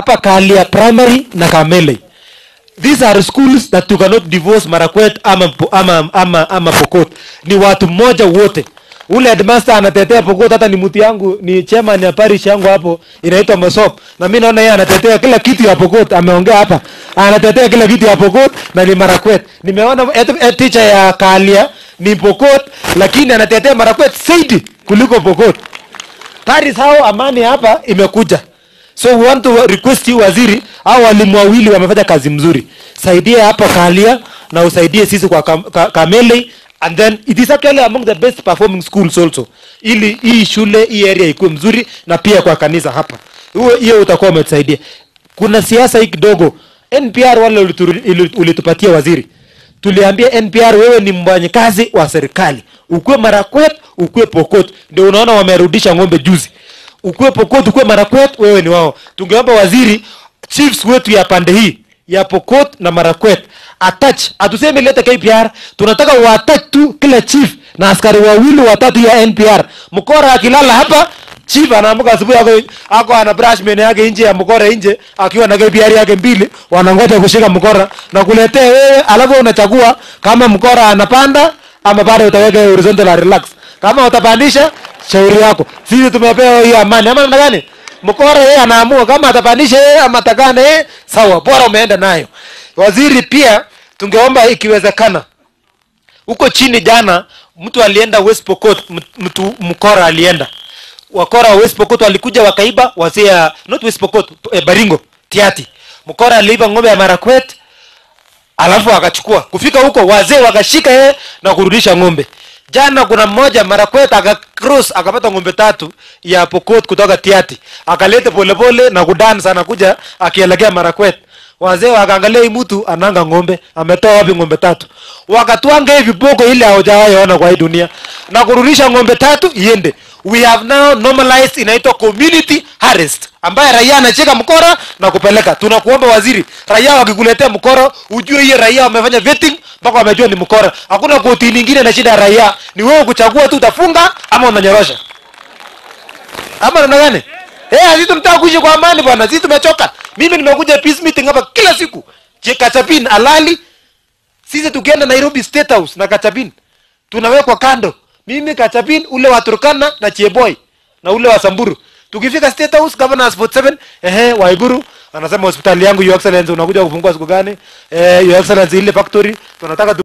hapa Kalia Primary na Kamele. These are schools that you cannot divorce Marakwet ama, ama, ama, ama Pokot. Ni watu mmoja wote. Ule headmaster anatetea Pokot, hata ni mtu yangu, ni chairman ya parish yangu hapo inaitwa Mosop, na mimi naona yeye anatetea kila kitu ya Pokot. Ameongea hapa, anatetea kila kitu ya Pokot na ni Marakwet. Nimeona et, et, teacher ya Kalia ni Pokot, lakini anatetea Marakwet zaidi kuliko Pokot. That is how amani hapa imekuja. So we want to request you waziri, au walimu wawili wamefanya kazi mzuri, saidie hapa Kalia na usaidie sisi kwa kam, ka, Kamele and then it is actually among the best performing schools also, ili hii shule hii area ikuwe mzuri na pia kwa kanisa hapa, huo hiyo utakuwa umetusaidia. Kuna siasa hii kidogo, NPR wale ulitu- ili- ulitupatia waziri, tuliambia NPR wewe ni mfanyakazi wa serikali, ukuwe Marakwet, ukuwe Pokot. Ndio unaona wamerudisha ng'ombe juzi ukuwe Pokot, ukuwe Marakwet, wewe ni wao. Tungeomba waziri, chiefs wetu ya pande hii ya Pokot na Marakwet attach, atuseme lete KPR, tunataka waattach tu kila chief na askari wawili watatu ya NPR. Mkora akilala hapa chief anaamka asubuhi ako, ako ana brush meno yake nje ya mkora nje akiwa na KPR yake mbili, wanangoja kushika mkora na kuletea wewe, alafu unachagua kama mkora anapanda ama bado utaweka horizontal na relax. Kama utapandisha shauri yako. Sisi tumepewa hiyo amani. Ama namna gani? Mkora yeye anaamua kama atapandisha yeye ama atakane yeye, sawa, bora umeenda nayo. Waziri pia tungeomba ikiwezekana huko chini jana mtu alienda West Pokot, m- mtu mkora alienda wakora wa West Pokot walikuja wakaiba wazee ya not West Pokot eh, Baringo Tiati. Mkora aliiba ng'ombe ya Marakwet alafu akachukua kufika huko wazee wakashika yeye na kurudisha ng'ombe jana kuna mmoja marakwet akacross akapata ng'ombe tatu ya pokot kutoka tiati akalete polepole na kudansa anakuja akielekea marakwet wazee wakaangalia hii mtu ananga ng'ombe ametoa wapi ng'ombe tatu wakatwanga hivi viboko ile haujawahi ona kwa hii dunia na kurudisha ng'ombe tatu iende we have now normalized inaitwa community harvest ambaye raia anacheka mkora na kupeleka tunakuomba waziri raia wakikuletea mkora ujue hiyo raia wamefanya vetting mpaka wamejua ni mkora hakuna koti nyingine na shida ya raia ni wewe kuchagua tu utafunga ama unanyorosha ama namna gani eh sisi tunataka kuishi kwa amani bwana sisi tumechoka mimi nimekuja peace meeting hapa kila siku Je, Kachapin alali sisi tukienda Nairobi State House na Kachapin tunawekwa kando mimi Kachapin ule wa Turkana na Cheboy na ule wa Samburu tukifika State House governors 47 ehe Waiguru anasema hospitali yangu your excellency unakuja kufungua siku gani eh your excellency ile factory tunataka tu